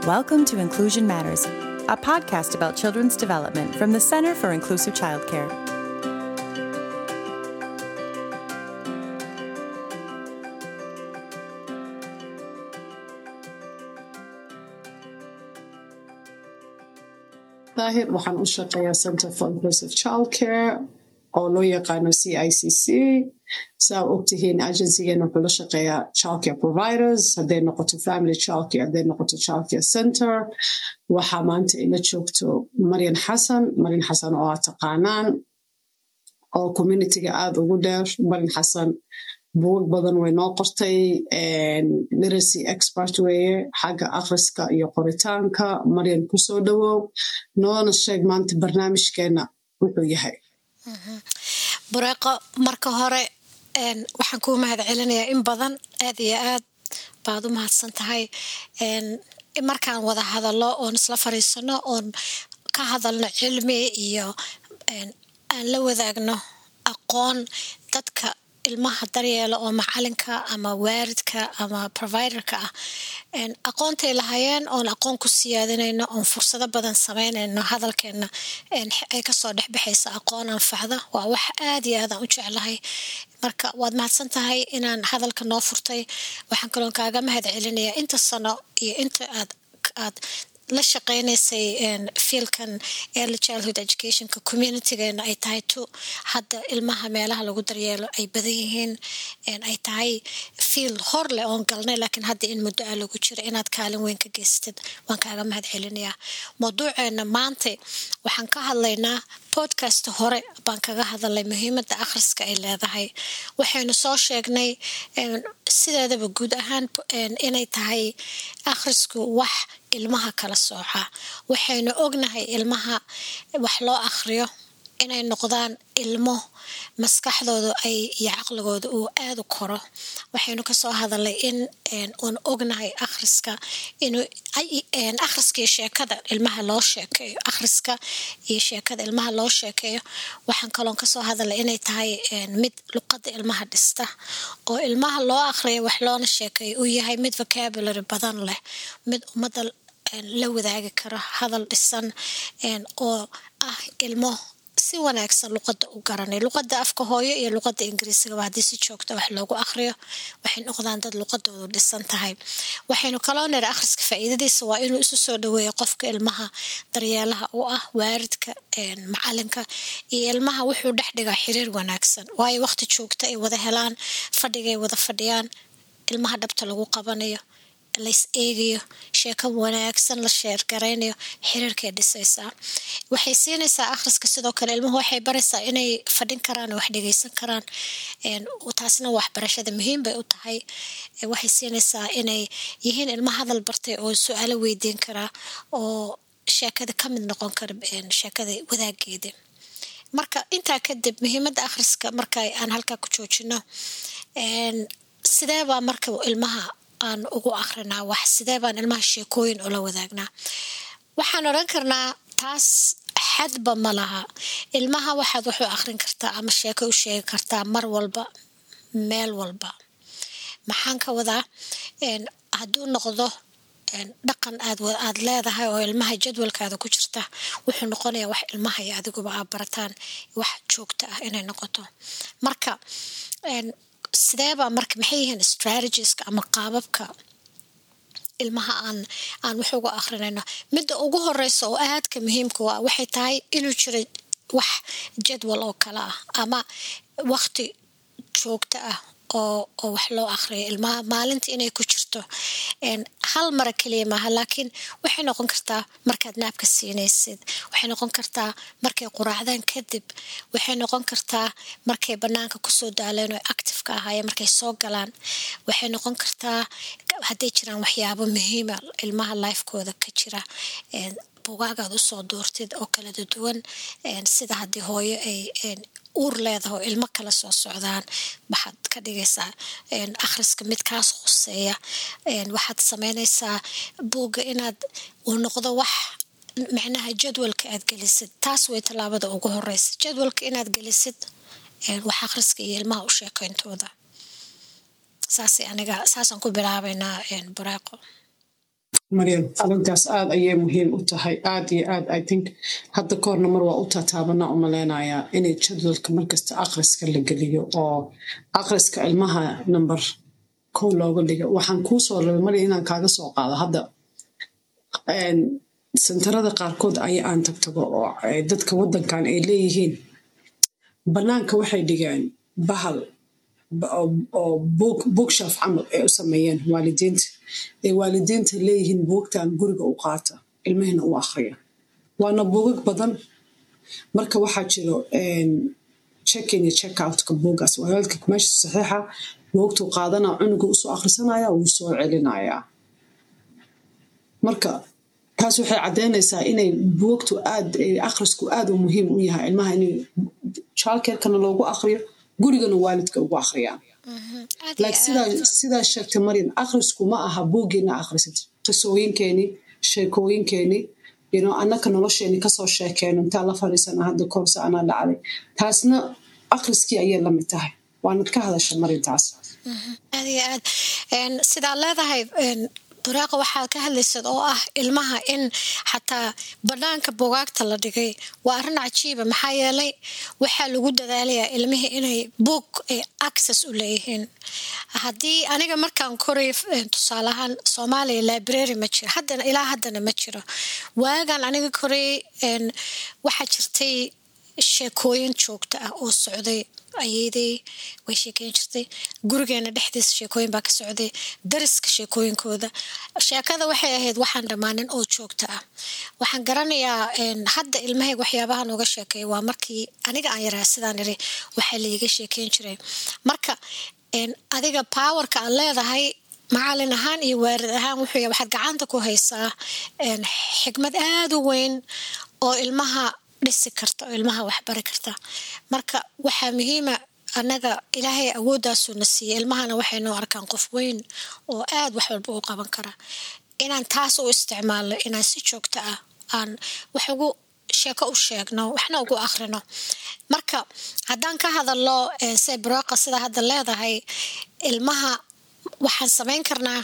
Welcome to Inclusion Matters, a podcast about children's development from the Center for Inclusive Childcare. daahir waxaan u shaqeeyaa center for inclusive childcare oo loo yaqaano c i c c saa ogtihiin agencygeena wuxuu la shaqeeyaa childcare providers hadday noqoto family childcare hadday noqoto childcare center waxaa maanta ila joogto maryan xasan maryan xasan oo aad taqaanaan oo communityga aada ugu dheer maryan xasan buug badan way noo qortay literacy expert weeye xagga akhriska iyo qoritaanka maryan kusoo dhawow noona sheeg maanta barnaamijkeena wuxuu yahay bureeqo marka hore waxaan kuu mahad celinayaa in badan aad iyo aad baad u mahadsan tahay markaan wada hadallo oon isla fariisano oon ka hadalno cilmi iyo aan la wadaagno aqoon dadka ilmaha daryeela oo macalinka ama waaridka ama providerka ah aqoontay lahayeen oon aqoon ku siyaadinayno oon fursado badan samaynayno hadalkeena ay kasoo dhexbaxaysa aqoon anfacda waa wax aad iyo aadaan u jeclahay marka waad mahadsan tahay inaan hadalka noo furtay waxaan kaloon kaaga mahad celinayaa inta sano iyo inta aad aad la shaqeynaysay fiilkan early childhood educationka communitygeena ay tahay to hadda ilmaha meelaha lagu daryeelo ay badan yihiin ay tahay fiil hor leh oon galnay laakiin hadda in muddo ah lagu jiro inaad kaalin weyn ka geystid waan kaaga mahad celinayaa mawduuceena maanta waxaan ka hadlaynaa podcast hore baan kaga hadalnay muhiimadda akhriska ay leedahay waxaynu soo sheegnay sideedaba guud ahaan inay tahay akhrisku wax ilmaha kala sooca waxaynu ognahay ilmaha wax loo akhriyo inay noqdaan ilmo maskaxdooda ay iyo caqligooda uu aada u koro waxaynu kasoo hadalnay in uun ognahay akhriska inuu akhriska iyo sheekada ilmaha loo sheekeeyo akhriska iyo sheekada ilmaha loo sheekeeyo waxaan kaloon kasoo hadalnay inay tahay mid luqada ilmaha dhista oo ilmaha loo akhriya wax loona sheekeeyo uu yahay mid vocabulary badan leh mid ummadda la wadaagi karo hadal dhisan oo ah ilmo si wanaagsan luqada u garanay luqada afka hooyo iyo luqada ingiriisigaba haddii si joogta wax loogu akhriyo waxay noqdaan dad luqadoodu dhisan tahay waxaynu kaloo niri akhriska faa'iidadiisa waa inuu isu soo dhaweeyo qofka ilmaha daryeelaha u ah waaridka macalinka iyo ilmaha wuxuu dhex dhigaa xiriir wanaagsan waayo waqti joogta ay wada helaan fadhigay wada fadhiyaan ilmaha dhabta lagu qabanayo lays eegayo sheeko wanaagsan la sheergaraynayo xiriirkay dhisaysaa waxay siinaysaa akhriska sidoo kale ilmuhu waxay baraysaa inay fadhin karaan oo wax dhegeysan karaan taasna waxbarashada muhiim bay u tahay waxay siinaysaa inay yihiin ilmo hadal bartay oo su-aalo weydiin karaa oo sheekada ka mid noqon kara sheekada wadaageeda marka intaa kadib muhiimadda akhriska marka aan halkaa ku joojino sideebaa marka ilmaha aan ugu akrinaa wax sidee baan ilmaha sheekooyin ula wadaagnaa waxaan odhan karnaa taas xadba ma laha ilmaha waxaad wuxuu akrin kartaa ama sheeko u sheegi kartaa mar walba meel walba maxaan ka wadaa hadduu noqdo dhaqan aad aad leedahay oo ilmaha jadwalkaada ku jirta wuxuu noqonayaa wax ilmaha iyo adiguba aa barataan wax joogto ah inay noqoto marka sideebaa marka maxay yihiin strategiska ama qaababka ilmaha aan aan wax uga akrinayno midda ugu horeysa oo aadka muhiimka waa waxay tahay inuu jiro wax jadwal oo kale ah ama waqti joogto ah oo oo wax loo akhriyo ilmaha maalinta inay ku jirto hal mara keliya maaha laakiin waxay noqon kartaa markaad naabka siinaysid waxay noqon kartaa markay quraacdaan kadib waxay noqon kartaa markay banaanka kusoo daaleen oo activeka ahaayeen markay soo galaan waxay noqon kartaa hadday jiraan waxyaabo muhiima ilmaha lifekooda ka jira bugaagaad usoo duurtid oo kala duwan sida haddii hooyo ay uur leedahay oo ilmo kala soo socdaan waxaad ka dhigaysaa akhriska mid kaas khuseeya waxaad sameynaysaa buugga inaad uu noqdo wax macnaha jadwalka aad gelisid taas way tallaabada ugu horeysa jadwalka inaad gelisid wax akhriska iyo ilmaha u sheekeyntooda saasay aniga saasaan ku bilaabaynaa bareeqo maryam arrintaas aad ayay muhiim u tahay aad iyo aad i think hadda kahorna mar waa u tataabana u maleynayaa inay jadwalka markasta akhriska la geliyo oo akhriska ilmaha number kow looga dhigo waxaan kuu soo rabay marya inaan kaaga soo qaado hadda sentarada qaarkood aya aan tagtago oo dadka waddankan ay leeyihiin bannaanka waxay dhigeen bahal oo bookshelf camal ay u sameeyeen waalidiinta ay waalidiinta leeyihiin buugtan guriga u qaata ilmahina u akhriya waana buugag badan marka waxaa jiro checkin iyo check outka buugaas waalidka meesha saxiixa buugtuu qaadanaa cunuga usoo akhrisanaya wuu soo celinayaa marka taas waxay caddeynaysaa inay buugtu aad akhrisku aad u muhiim u yahay ilmaha in childcarekana loogu akhriyo gurigana waalidka ugu akhriyaan like sidaa sheegtay maryan akhrisku ma aha buuggeena akhrisid qisooyinkeeni sheekooyinkeeni yno annaka nolosheeni kasoo sheekeeno intaa la fadhiisana hadda koorsa anaa dhacday taasna akhriskii ayay la mid tahay waanad ka hadasha marintaas aad iyo aad sidaa leedahay buraaqa waxaad ka hadlaysad oo ah ilmaha in xataa banaanka bugaagta la dhigay waa arrin cajiiba maxaa yeelay waxaa lagu dadaalayaa ilmihii inay boog access u leeyihiin haddii aniga markaan koray tusaaleahaan soomaaliya library ma jiro haddana ilaa haddana ma jiro waagan aniga koray waxaa jirtay sheekooyin joogta ah oo socday ayeydey way sheekeyn jirtay gurigeena dhexdiisa sheekooyin baa ka socday dariska sheekooyinkooda sheekada waxay ahayd waxaan dhammaanin oo joogta ah waxaan garanayaa hadda ilmahayga waxyaabaha nooga sheekeeya waa markii aniga aan yaraa sidaan iri waxaa laiga sheekeyn jiray marka adiga powerka aad leedahay macalin ahaan iyo waarid ahaan wuxuu waxaad gacanta ku haysaa xigmad aada u weyn oo ilmaha dhisi karta oo ilmaha waxbari karta marka waxaa muhiima annaga ilaahay awooddaasuu na siiyey ilmahana waxay noo arkaan qof weyn oo aad wax walba u qaban kara inaan taas u isticmaalno inaan si joogto ah aan wax ugu sheeko u sheegno waxna ugu akhrino marka haddaan ka hadalno se broqa sida hadda leedahay ilmaha waxaan samayn karnaa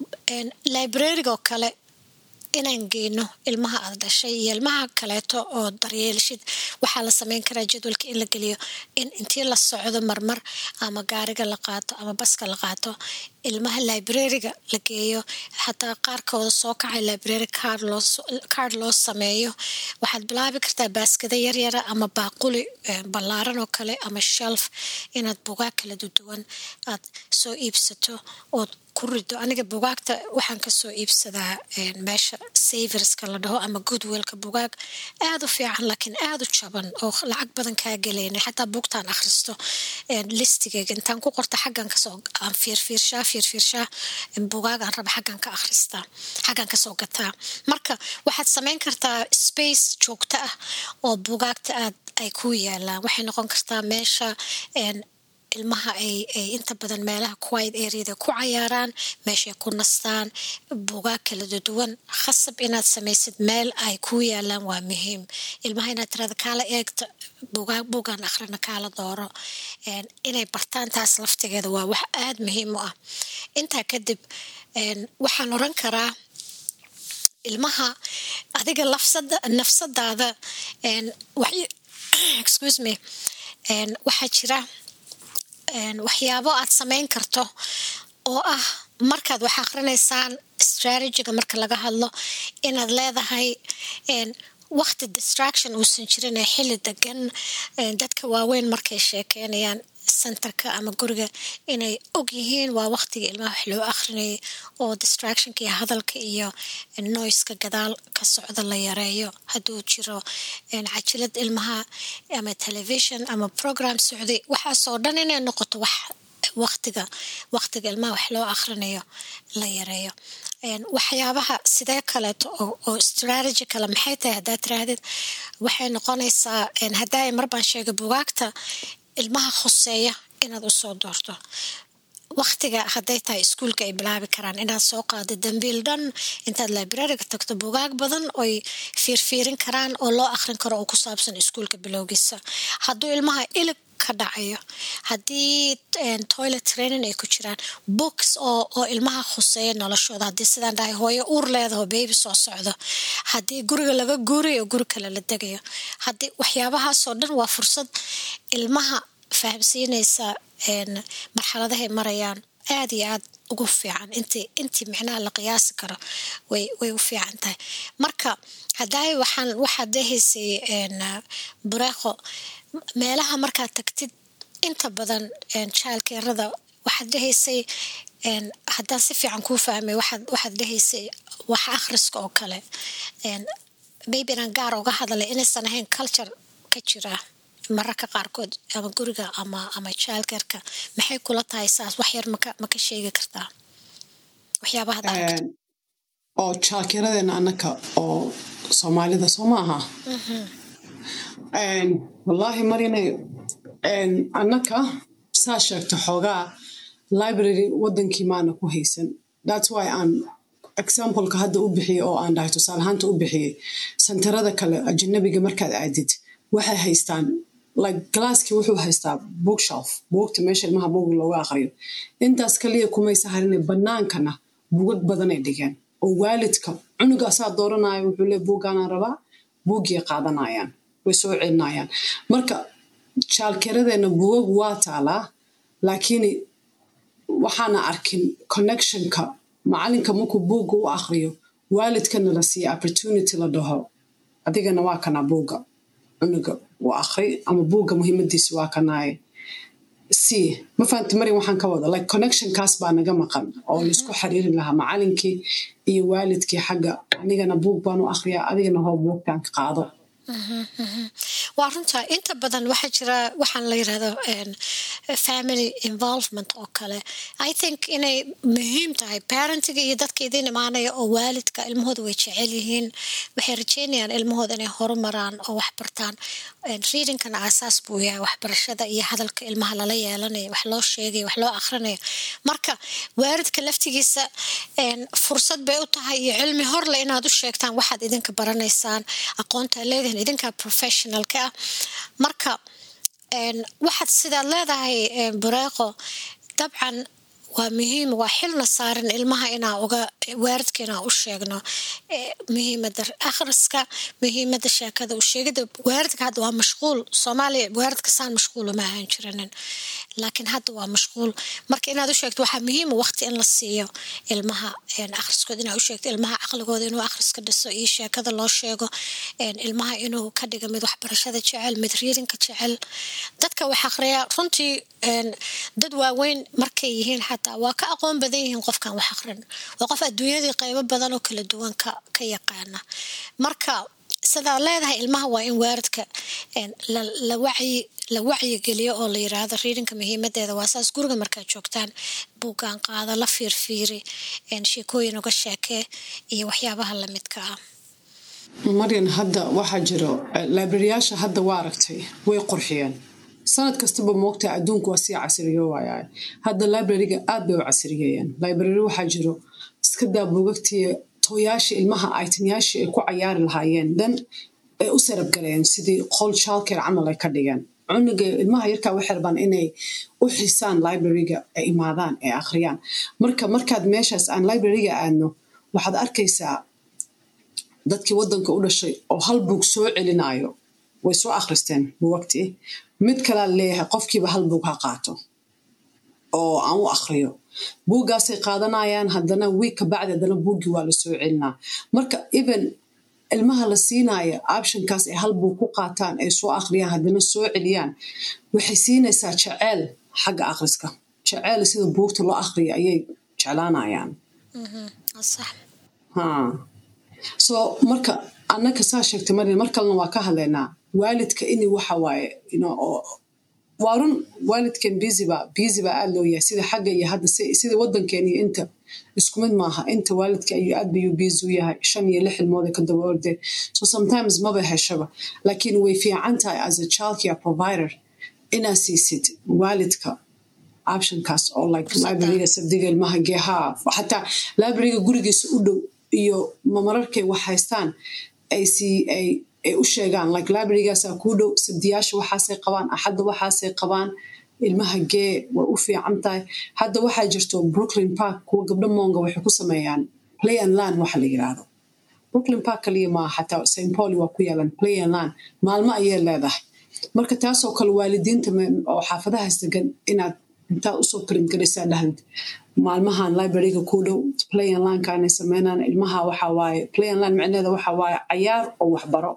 librarigoo kale inaan geyno ilmaha aad dhashay iyo ilmaha kaleeto oo daryeelshid waxaa la sameyn karaa jadwalka in la geliyo in intii la socdo marmar ama gaariga la qaato ama baska la qaato ilmaha librariga la geeyo xataa qaarkooda soo kacay library card loo sameeyo waxaad bilaabi kartaa baaskada yaryara ama baaquli ballaaran oo kale ama shelf inaad bugaag kala duduwan aad soo iibsato ood ku rido aniga bugaagta waxaan kasoo iibsadaa meesha saverska la dhaho ama goodwellka bugaag aada u fiican laakiin aada u jaban oo lacag badan kaa gelaynay xataa bugtaan akhristo listigeyga intaan ku qorta xaggan kasoo aan fiirfiirshaa fiirfiirshaa bugaagaan raba xaggan ka akhristaa xaggan kasoo gataa marka waxaad samayn kartaa space joogto ah oo bugaagta aad ay ku yaalaan waxay noqon kartaa meesha ilmaha ay ay inta badan meelaha quiet areada ku cayaaraan meeshay ku nastaan bugaag kala duwan khasab inaad samaysid meel ay ku yaalaan waa muhiim ilmaha inaad tirada kaala eegto bugaag bugaan akhrina kaala dooro inay bartaan taas laftigeeda waa wax aada muhiim u ah intaa kadib waxaan oran karaa ilmaha adiga lafsada nafsadaada excuse me waxaa jira waxyaabo aad samayn karto oo ah markaad wax akrinaysaan strategiga marka laga hadlo inaad leedahay wakti distraction uusan jirin ee xili degan dadka waaweyn markay sheekeynayaan centerka ama guriga inay og yihiin waa waktiga ilmaha wax loo akrinayay oo distractionka iyo hadalka iyo noiska gadaal ka socda la yareeyo hadduu jiro cajilad ilmaha ama television ama program socday waxaasoo dhan inay noqoto wax waktiga waktiga ilmaha wax loo akhrinayo la yareeyo waxyaabaha sidee kaleeto oo strategy kale maxay tahay haddaad tiraahdid waxay noqonaysaa haddaa marbaan sheegay bugaagta ilmaha khuseeya inaad usoo doorto waktiga hadday tahay iskuulka ay bilaabi karaan inaad soo qaado dambiil dhan intaad librariga tagto bugaag badan oy fiirfiirin karaan oo loo akhrin karo oo ku saabsan iskuulka bilowgiisa hadduu ilmaha ilig ka dhacayo haddii toilet training ay ku jiraan books oo oo ilmaha khuseeya noloshooda haddii sidaan dhahay hooyo uur leedaho baby soo socdo haddii guriga laga guurayo guri kale la degayo haddii waxyaabahaasoo dhan waa fursad ilmaha fahamsiinaysa marxaladahay marayaan aada iyo aad ugu fiican intii intii micnaha la qiyaasi karo way way u fiican tahay marka haddaay waxaan waxaad dehaysay bureeqo meelaha markaad tagtid inta badan jaalkeerada waxaad dhehaysay haddaan si fiican kuu fahmay waxaad waxaad dhehaysay wax akhriska oo kale maybe inaan gaar uga hadlay inaysan ahayn culture ka jira mararka qaarkood ama guriga ama ama jaalkeerka maxay kula tahay saas wax yar maka maka sheegi kartaa waxyaabaha oo jaalkeeradeena annaka oo soomaalida soo ma aha wallaahi marina annaka saa sheegta xoogaa library wadankii maana ku haysan thats why aan exampleka hadda u bixiyey oo aan dhahay tusaalahaanta u bixiyey santarada kale ajanabiga markaad aadid waxay haystaan like galaaskii wuxuu haystaa bookshelf buugta meesha ilmaha buug looga aqriyo intaas kaliya kumaysa harina banaankana bugag badanay dhigeen oo waalidka cunuga asaa dooranayo wuxuu le buuggaanaan rabaa buuggii qaadanayaan way soo celinayaan marka jaalkeeradeena bugag waa taalaa laakiin waxaana arkin connectionka macalinka markuu buugga u aqriyo waalidkana la siiya opportunity la dhaho adigana waa kana buugga cunuga u aqri ama buugga muhiimadiisa waa kanaaye si ma fahamti marin waxaan ka wada like connectionkaas baa naga maqan oo laisku xiriiri lahaa macalinkii iyo waalidkii xagga anigana buug baan u aqriyaa adigana hoo buugtaan ka qaado waa runta inta badan waxaa jira waxaan la yirahdo family involvement oo kale i think inay muhiim tahay parentiga iyo dadka idin imaanaya oo waalidka ilmahooda way jecel yihiin waxay rajeynayaan ilmahooda inay horumaraan oo wax bartaan readingkana aasaas buu yahay waxbarashada iyo hadalka ilmaha lala yeelanayo wax loo sheegayo wax loo akhrinayo marka waalidka laftigiisa fursad bay u tahay iyo cilmi horle inaad u sheegtaan waxaad idinka baranaysaan aqoonta leedihin idinka professionalka ah marka waxaad sidaad leedahay bureeqo dabcan waa muhiim waa xilna saaran ilmaha inaa uga waaridka inaa u sheegno muhiimada akhriska muhiimada sheekada u sheegida waaridka hadda waa mashquul soomaaliya waaridka saan mashquul uma ahaan jiranin laakiin hadda waa mashquul marka inaad u sheegto waxaa muhiima waqti in la siiyo ilmaha akhriskood inaa u sheegto ilmaha caqligooda inuu akhriska dhiso iyo sheekada loo sheego ilmaha inuu ka dhiga mid waxbarashada jecel mid riidinka jecel dadka wax akhriya runtii dad waaweyn markay yihiin xataa waa ka aqoon badan yihiin qofkan wax akhrin waa qof adduunyadii qaybo badan oo kala duwan ka ka yaqaana marka sidaa leedahay ilmaha waa in waaridka la wacyi la wacyigeliyo oo la yiraahdo riidinka muhiimadeeda waa saas guriga markaad joogtaan buuggaan qaada la fiirfiiri sheekooyin uga sheekee iyo waxyaabaha lamidka ah maryan hadda waxaa jiro librariyaasha hadda waa aragtay way qurxiyeen sanad kastaba moogta adduunku waa sii casriyo waaya hadda librariga aad bay u casriyeeyeen library waxaa jiro iska daa buugagtii tooyaashii ilmaha aytinyaashii ay ku cayaari lahaayeen dan ay u sarabgaleen sidii qol childcare camal ay ka dhigeen cunuga ilmaha yarkaa waxay rabaan inay u xisaan librariga ay imaadaan ay akhriyaan marka markaad meeshaas aan librariga aadno waxaad arkaysaa dadkii waddanka u dhashay oo hal buug soo celinayo way soo akhristeen buugagtii mid kalaa leeyahay qofkiiba hal buug ha qaato oo aan u akhriyo buuggaasay qaadanayaan haddana wiig ka bacdi haddana buuggii waa la soo celinaa marka even ilmaha la siinaya optionkaas ay hal buug ku qaataan ay soo akhriyaan haddana soo celiyaan waxay siinaysaa jeceyl xagga akhriska jeceyl sida buugta loo akhriya ayay jeclaanayaan so marka annaka saa sheegtay marin mar kalena waa ka hadlaynaa waalidka ini waxa waaye waa run waalidkan biziba bizi baa aad loo yahay sida xagga iyo hadda sida waddankeena iyo inta isku mid maaha inta waalidka ayuu aad bayuu bizi u yahay shan iyo lix ilmooda ka daba orde so sometimes maba heshaba laakiin way fiican tahay as a childcare provider inaa siisid waalidka optionkaas oo like libraryga sabdiga ilmaha geehaa xataa libraryga gurigiisa u dhow iyo mararkay wax haystaan ay sii ay ay u sheegaan like librarygaasaa kuu dhow sabdiyaasha waxaasay qabaan axadda waxaasay qabaan ilmaha gee way u fiican tahay hadda waxaa jirto brooklyn park kuwa gabdho moonga waxay ku sameeyaan play and land waxa la yiraahdo brooklyn park kaliya maa xataa st pauli waa ku yaalan play and land maalmo ayay leedahay marka taasoo kale waalidiinta oo xaafadahaas degan inaad intaad usoo print garaysaa dhahad maalmahan libraryga ku dhow play and landka inay sameynaan ilmaha waxa waaye play and land micneeda waxa waaye cayaar oo waxbaro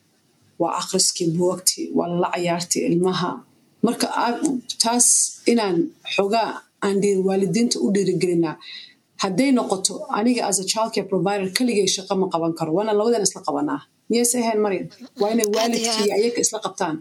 waa akhriskii buugagtii waa lala cayaartii ilmaha marka taas inaan xoogaa aan waalidiinta u dhiirigelinaa hadday noqoto aniga as a childcare provider keligay shaqo ma qaban karo waana labadan isla qabanaa miyayse ahayn maryam waa inay waalidkii ayaga isla qabtaan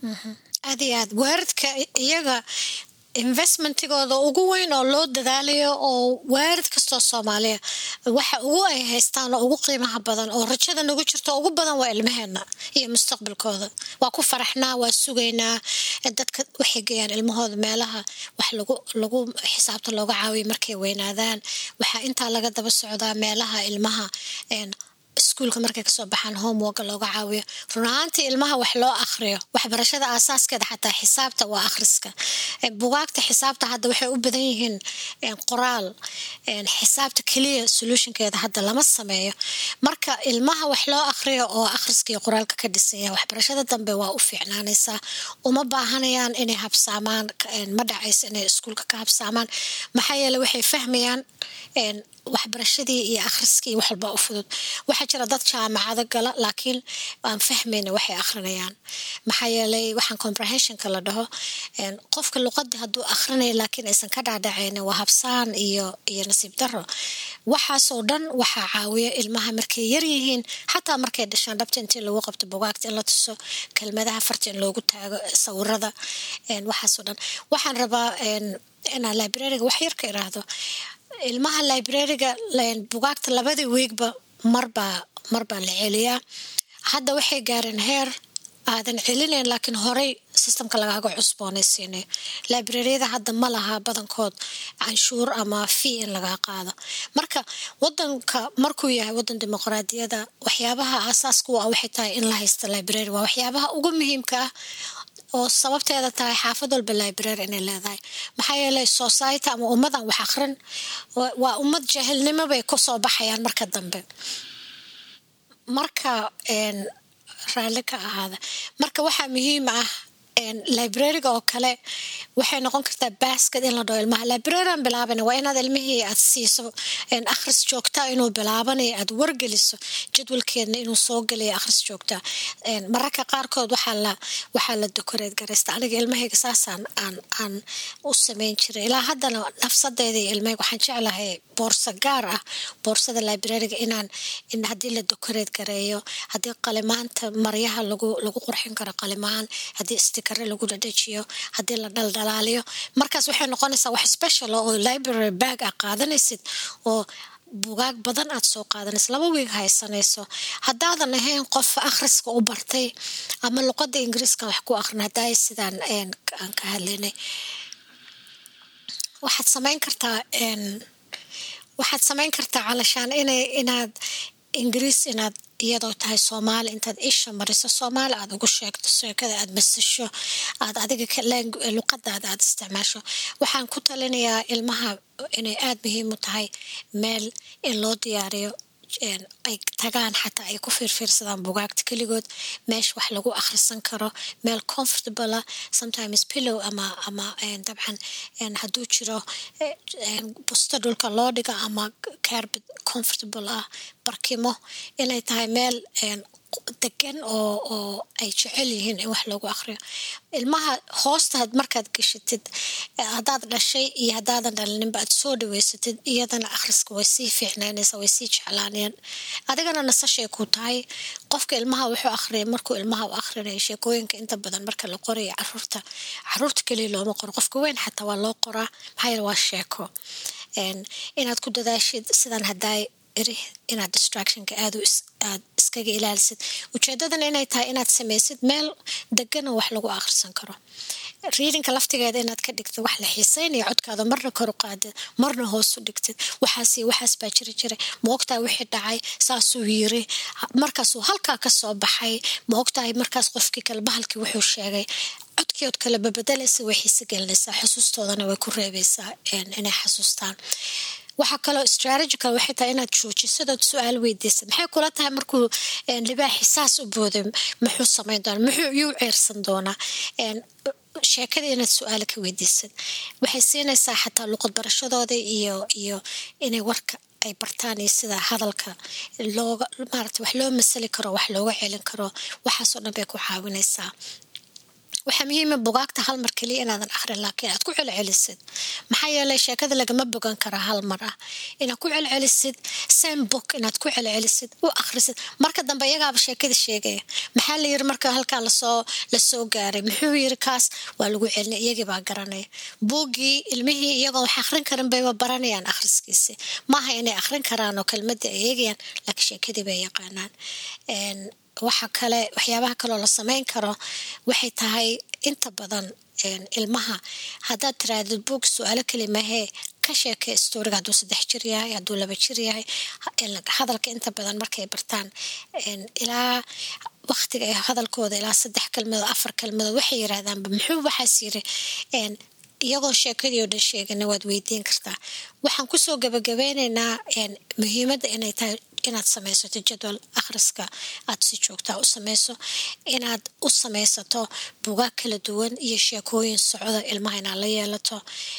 aad iyo aad waaridka iyaga investmentigooda ugu weyn oo loo dadaalayo oo waarid kastoo soomaaliya waxa ugu ay haystaan oo ugu qiimaha badan oo rajada nagu jirto ugu badan waa ilmaheena iyo mustaqbalkooda waa ku faraxnaa waa sugaynaa dadka waxay geeyaan ilmahooda meelaha wax lagu lagu xisaabta looga caawiyo markay weynaadaan waxaa intaa laga daba socdaa meelaha ilmaha iskuulka markay kasoo baxaan homeworka looga caawiyo run ahaantii ilmaha wax loo akhriyo waxbarashada aasaaskeeda xataa xisaabta waa akhriska bugaagta xisaabta hadda waxay u badan yihiin qoraal xisaabta keliya solutionkeeda hadda lama sameeyo marka ilmaha wax loo akhriyo oo akhriska iyo qoraalka ka dhisan yahay waxbarashada dambe waa u fiicnaanaysaa uma baahanayaan inay habsaamaan ma dhacaysa inay iskuulka ka habsaamaan maxaa yeele waxay fahmayaan waxbarashadii iyo akhriskii wax walba u fudud waxaa jira dad jaamacado gala laakiin aan fahmayna waxay akhrinayaan maxaa yeelay waxaan comprehensionka la dhaho qofka luqadii hadduu akhrinayo laakiin aysan ka dhaadhacayna waa habsaan iyo iyo nasiib daro waxaasoo dhan waxaa caawiya ilmaha markay yar yihiin xataa markay dhashaan dhabta intii lagu qabto bugaagta in la tuso kelmadaha farta in loogu taago sawirada waxaasoo dhan waxaan rabaa inaan librariga wax yar ka iraahdo ilmaha librariga bugaagta labadii wiigba marbaa marbaa la celiyaa hadda waxay gaareen heer aadan celinayn laakiin horey systemka lagaaga cusboonaysiinayo librariyada hadda ma laha badankood canshuur ama fee in lagaa qaado marka wadanka markuu yahay wadan dimuqraadiyada waxyaabaha aasaaska u ah waxay tahay in la haysta library waa waxyaabaha ugu muhiimka ah oo sababteeda tahay xaafad walba library inay leedahay maxaa yeelay society ama ummadan wax akrin waa ummad jaahilnimo bay kusoo baxayaan marka dambe marka raalli ka ahaada marka waxaa muhiim ah librariga oo kale waxay noqon kartaa basket in la dhaho ilmaha librarian bilaaban waa inaad ilmihii aad siiso akhris joogtaa inuu bilaabanayo aad wargeliso jadwalkeedna inuu soo gelayo akhris joogtaa mararka qaarkood waxaa la waxaa la dokoreed garaysta aniga ilmahayga saasaan aan aan u samayn jiray ilaa haddana nafsadeeda iyo ilmahayga waxaan jeclahay boorso gaar ah boorsada librariga inaan in haddii la dokoreed gareeyo haddii qalimaanta maryaha lagu lagu qurxin karo qalimaan haddii stikare lagu dhadhajiyo haddii la dhaldhalaaliyo markaas waxay noqonaysaa wax special oo library bag ah qaadanaysid oo bugaag badan aad soo qaadanaysa laba wiig haysanayso haddaadan ahayn qof akhriska u bartay ama luqadda ingiriiska wax ku akhrin haddaay sidaan aan ka hadlaynay waxaad samayn kartaa waxaad samayn kartaa calashaan inay inaad ingiriis inaad iyadoo tahay soomaali intaad isha mariso soomaali aad ugu sheegto sheekada aad masasho aad adiga luqadaada aad isticmaasho waxaan ku talinayaa ilmaha inay aada muhiim u tahay meel in loo diyaariyo ay tagaan xataa ay ku fiirfiirsadaan bugaagta keligood meesha wax lagu akhrisan karo meel comfortable sometimes pillow ama ama dabcan hadduu jiro busto dhulka loo dhigo ama carbet comfortable ah barkimo inay tahay meel degan oo oo ay jecel yihiin in wax loogu akhriyo ilmaha hoosta markaad gashatid haddaad dhashay iyo haddaadan dhalininba aad soo dhaweysatid iyadana akhriska way sii fiicnaynaysaa way sii jeclaanayaan adigana nasashay ku tahay qofka ilmaha wuxuu akhriyay markuu ilmaha u akhrinayo sheekooyinka inta badan marka la qorayo caruurta caruurta keliya looma qoro qofka weyn xataa waa loo qoraa maxaa yeele waa sheeko inaad ku dadaashid sidan haddaay iri inaad distractionka aad aad iskaga ilaalisid ujeedadana inay tahay inaad samaysid meel degana wax lagu akhrisan karo readingka laftigeeda inaad ka dhigtid wax la xiiseynaya codkaada marna kor u qaadid marna hoos u dhigtid waxaas waxaas baa jiri jiray ma ogtahay wixii dhacay saasuu yiri markaasuu halkaa ka soo baxay ma ogtahay markaas qofkii kale bahalkii wuxuu sheegay codkiiod kale babedelaysa way xiise gelinaysaa xusuustoodana way ku reebaysaa inay xasuustaan waxaa kaloo strategical waxay tahay inaad joojisadood su-aal weydiisa maxay kula tahay markuu libaaxi saas u booday muxuu samayn doonaa muxuu yuu ceersan doonaa sheekada inaad su-aala ka weydiisad waxay siinaysaa xataa luqad barashadooda iyo iyo inay warka ay bartaan iyo sida hadalka looga maarata wax loo masali karo wax looga celin karo waxaasoo dhan bay ku caawinaysaa waxaa muhiima bugaagta hal mar keliya inaadan akhrin laakiin aad ku celcelisid maxaa yeelay sheekada lagama bogan karaa hal mar ah inaad ku celcelisid same book inaad ku celcelisid u akhrisid marka dambe iyagaaba sheekada sheegaya maxaa la yiri marka halkaa lasoo lasoo gaaray muxuu yiri kaas waa lagu celinay iyagii baa garanaya buuggii ilmihii iyagoo wax akhrin karin bayba baranayaan akhriskiisi maaha inay akhrin karaan oo kelmadda ay eegayaan laakiin sheekadii bay yaqaanaan waxa kale waxyaabaha kaloo la samayn karo waxay tahay inta badan ilmaha haddaad tirahdid buog su-aalo kalimahee ka sheekay storiga hadduu saddex jir yahay hadduu laba jir yahay hadalka inta badan markay bartaan ilaa waktiga ay hadalkooda ilaa saddex kelmadood afar kelmadood waxay yirahdaanba muxuu waxaas yiri iyagoo sheekadii oo dhan sheegana waad weydiin kartaa waxaan kusoo gabagabeyneynaa muhiimadda inay tahay inaad samaysato jadwal akhriska aad si joogtaa u samayso inaad u samaysato bugaag kala duwan iyo sheekooyin socda ilmaha inaad la yeelato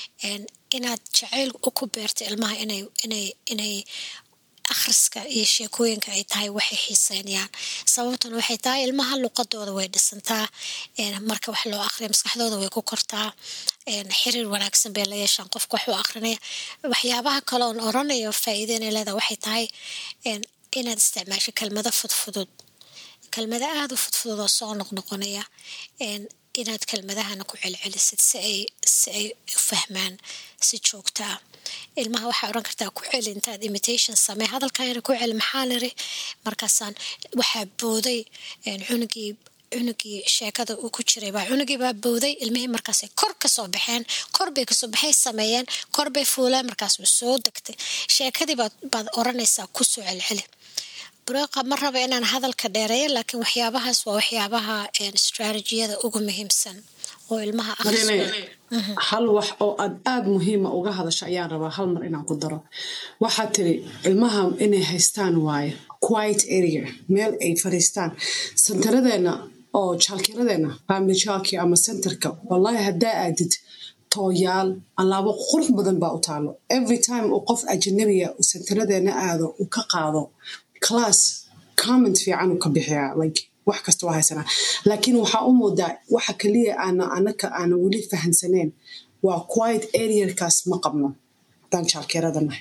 inaad jacayl ku beerto ilmaha inay inay inay akhriska iyo sheekooyinka ay tahay waxay xiiseynayaan sababtan waxay tahay ilmaha luqadooda way dhisantaa marka wax loo akhriya maskaxdooda way ku kortaa xiriir wanaagsan bay la yeeshaan qofka wax u akhrinaya waxyaabaha kale oon oranayo faa'iideyna leedaha waxay tahay inaad isticmaasho kelmado fudfudud kelmado aada u fudfudud oo soo noqnoqonaya inaad kelmadahana ku celcelisid si ay si ay u fahmaan si joogtaa ilmaha waxaa oran kartaa ku celi intaad imitation samey hadalkayna ku celi maxaa liri markaasaan waxaa booday cunugii cunugii sheekada uu ku jiray baa cunugii baa booday ilmihii markaasay kor kasoo baxeen kor bay kasoo baxay sameeyeen kor bay fuuleen markaas uu soo degtay sheekadii baad baad oranaysaa kusoo celceli bureeqa ma raba inaan hadalka dheereeyo laakiin waxyaabahaas waa waxyaabaha strategiyada ugu muhiimsan oo ilmaha hal wax oo aad aada muhiima uga hadasha ayaan rabaa hal mar inaan ku daro waxaad tiri ilmaha inay haystaan waaye quiet area meel ay fadhiistaan sentaradeena oo jaalkiradeena family jaalki ama centerka wallahi haddaa aadid tooyaal alaabo qurux badan baa u taalo every time uu qof ajanabiya uu sentaradeena aado uu ka qaado class comment fiican uu ka bixiyaa like wax kasta waa haysanaa laakiin waxaa u moodaa waxa kaliya aana anaka aana weli fahansaneen waa quiet areakaas ma qabno haddaan jaalkeeradanahay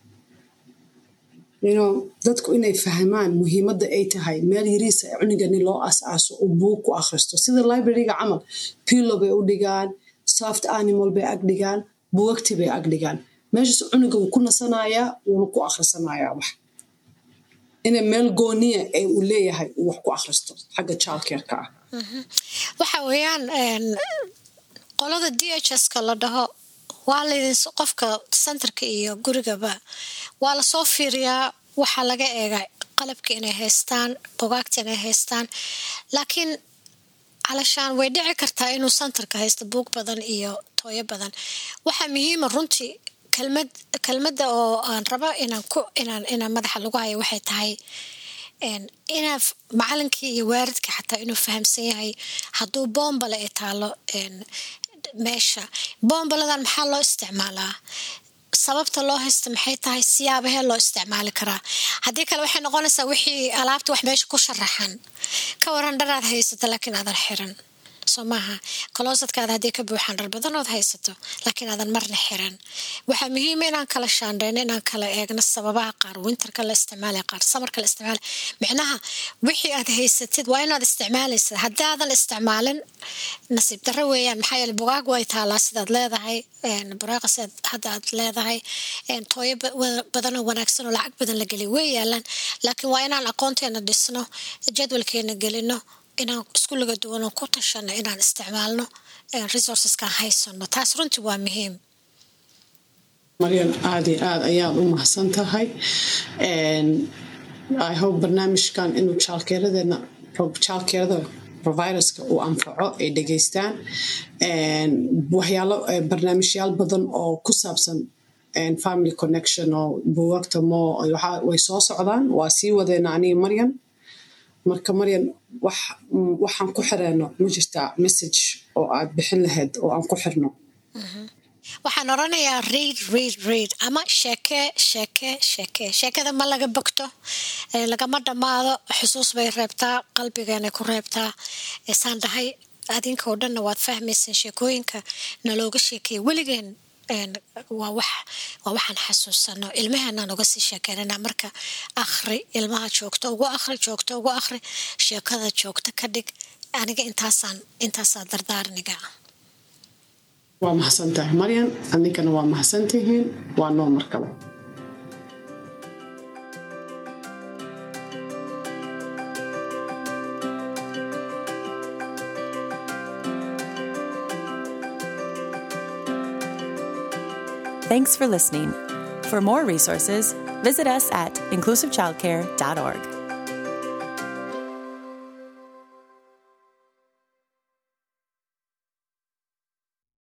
you know dadku inay fahmaan muhiimadda ay tahay meel yariisa cunigani loo as-aaso uu buug ku akhristo sida libraryga camal pillo bay u dhigaan soft animal bay ag dhigaan buwagti bay ag dhigaan meeshaas cuniga wuu ku nasanayaa wuuna ku akhrisanayaa wax ina meel gooniya ee uu leeyahay uu wax ku akhristo xagga jaalkeerka ah waxa weeyaan qolada d h ska la dhaho waa laydin qofka centerka iyo gurigaba waa lasoo fiiriyaa waxaa laga eega qalabka inay haystaan bogaagta inay haystaan laakiin calashaan way dhici kartaa inuu centerka haysto buug badan iyo tooyo badan waxaa muhiima runtii kelmad kelmadda oo aan rabo inaan ku inaan inaan madaxa lagu hayo waxay tahay inaa macalinkii iyo waaridka xataa inuu fahamsan yahay hadduu boombale ay taalo meesha boombaladan maxaa loo isticmaalaa sababta loo haysta maxay tahay siyaabahee loo isticmaali karaa haddii kale waxay noqonaysaa wixii alaabta wax meesha ku sharaxan ka waran dharaad haysata laakiin aadan xiran so soo maaha closetkaada haddii ka buuxaan dhar badanood haysato laakiin aadan marna xiran waxaa muhiima inaan kala shaandheyno inaan kala eegno sababaha qaar winterka la isticmaala qaar samarka la isticmaala micnaha wixii aad haysatid waa inaad isticmaalaysa haddii aadan isticmaalin nasiib darro weeyaan maxaa yeele bugaag way taalaa sidaad leedahay buraaqa sidaad hadda aad leedahay tooyo badanoo wanaagsan oo lacag badan la geliy way yaalaan laakiin waa inaan aqoonteena dhisno jadwalkeena gelino inaan iskuliga duwanoo ku tashano inaan isticmaalno resourceskaan haysano taas runtii waa muhiim maryan aada iyo aada ayaad u mahadsan tahay i hope barnaamijkan inuu jaalkeeradeena jaalkeerada providerska uu anfaco ay dhegeystaan waxyaalo barnaamijyaal badan oo ku saabsan family connection oo buugagta mo way soo socdaan waa sii wadeena aniga maryan marka maryan waxaan ku xireyno ma jirtaa message oo aad bixin lahayd oo aan ku xirno waxaan oranayaa reid reid reid ama sheeke sheeke sheeke sheekada ma laga bogto lagama dhammaado xusuus bay reebtaa qalbigeenay ku reebtaa saan dhahay adinka oo dhanna waad fahmayseen sheekooyinka nalooga sheekeeya weligeen waa wax waa waxaan xasuusano ilmaheenaan uga sii sheekeynana marka akhri ilmaha joogto ugu akhri joogto ugu akhri sheekada joogto ka dhig aniga intaasaan intaasaa dardaarniga waa mahadsan tahay maryan adinkana waa mahadsantihiin waa noo mar kale Thanks for listening. For more resources, visit us at inclusivechildcare.org.